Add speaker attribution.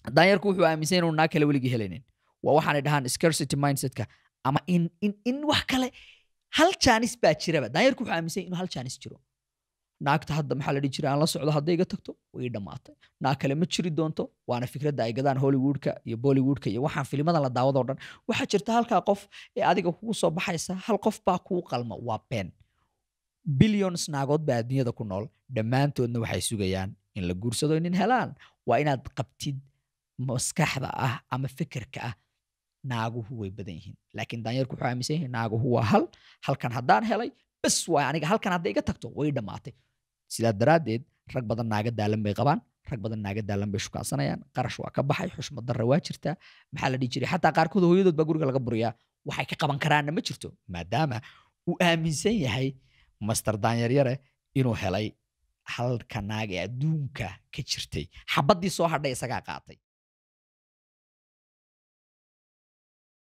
Speaker 1: daanyarku wuxuu aaminsan inuu naag kale weligii helaynin waa waxaanay dhahaan scarcity mindsetka ama in in in wax kale hal jaanis baa jiraba daanyarku wuxuu aaminsan yahay inuu hal jaanis jiro naagta hadda maxaa la dhihi jiray aan la socdo hadday iga tagto way dhammaatay naag kale ma jiri doonto waana fikradda ay gadaan hollywoodka iyo bollywoodka iyo waxaan filimadan la daawadoo dhan waxaa jirta halkaa qof ee adiga kugu soo baxaysa hal qof baa kuu qalma waa been billions naagood baa adduunyada ku nool dhammaantoodna waxay sugayaan in la guursado nin helaan waa inaad qabtid maskaxda ah ama fikirka ah naaguhu way badan yihiin laakiin daanyarku wuxuu aaminsan yahay naaguhu waa hal halkan haddaan helay bas waay aniga halkan hadday iga tagto way dhammaatay sidaa daraaddeed rag badan naaga daalan bay qabaan rag badan naaga daalan bay shukaansanayaan qarash waa ka baxay xushmad darra waa jirtaa maxaa la dhihi jiray xataa qaarkood hooyadood baa guriga laga buriyaa waxay ka qaban karaanna ma jirto maadaama uu aaminsan yahay master daanyaryare inuu helay halka naag ee adduunka ka jirtay xabaddii soo hadhay isagaa qaatay